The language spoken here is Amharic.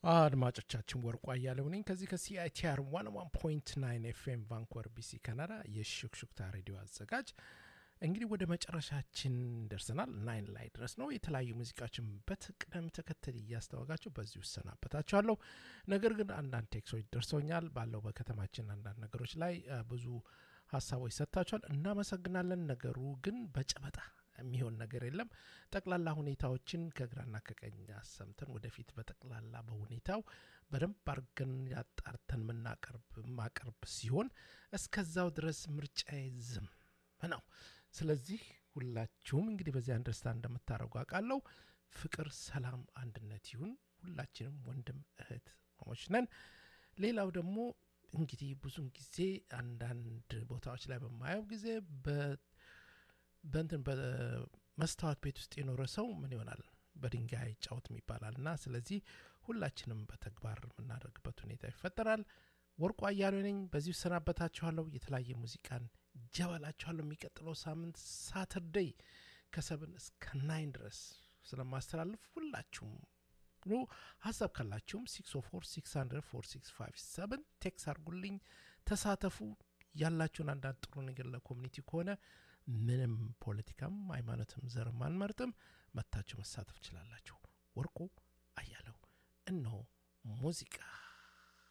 አድማጮቻችን ወርቁ አያሌው ነኝ ከዚህ ከሲአይቲአር 101.9 ኤፍኤም ቫንኮቨር ቢሲ ካናዳ የሹክሹክታ ሬዲዮ አዘጋጅ እንግዲህ ወደ መጨረሻችን ደርሰናል ናይን ላይ ድረስ ነው የተለያዩ ሙዚቃዎችን በቅደም ተከተል እያስተዋጋቸው በዚሁ እሰናበታቸዋለሁ ነገር ግን አንዳንድ ቴክሶች ደርሰውኛል ባለው በከተማችን አንዳንድ ነገሮች ላይ ብዙ ሀሳቦች ሰጥታችኋል እናመሰግናለን ነገሩ ግን በጨበጣ የሚሆን ነገር የለም ጠቅላላ ሁኔታዎችን ከግራና ከቀኝ አሰምተን ወደፊት በጠቅላላ በሁኔታው በደንብ አርገን ያጣርተን ምናቀርብ ማቀርብ ሲሆን እስከዛው ድረስ ምርጫ ዝም ነው ስለዚህ ሁላችሁም እንግዲህ በዚህ አንደርስታንድ እንደምታደርጉ አውቃለሁ ፍቅር ሰላም አንድነት ይሁን ሁላችንም ወንድም እህት ማሞች ነን ሌላው ደግሞ እንግዲህ ብዙን ጊዜ አንዳንድ ቦታዎች ላይ በማየው ጊዜ በንትን በመስታወት ቤት ውስጥ የኖረ ሰው ምን ይሆናል በድንጋይ ጫወትም ይባላል እና ስለዚህ ሁላችንም በተግባር የምናደርግበት ሁኔታ ይፈጠራል ወርቁ አያሌ ነኝ በዚሁ ሰናበታችኋለሁ የተለያየ ሙዚቃን ጀበላችኋለሁ የሚቀጥለው ሳምንት ሳተርደይ ከሰብን እስከ ናይን ድረስ ስለማስተላልፍ ሁላችሁም ኑ ሀሳብ ካላችሁም 604 ቴክስ አርጉልኝ ተሳተፉ ያላችሁን አንዳንድ ጥሩ ነገር ለኮሚኒቲ ከሆነ ምንም ፖለቲካም ሃይማኖትም ዘርም አንመርጥም መታችሁ መሳተፍ ትችላላችሁ ወርቁ አያለው እነሆ ሙዚቃ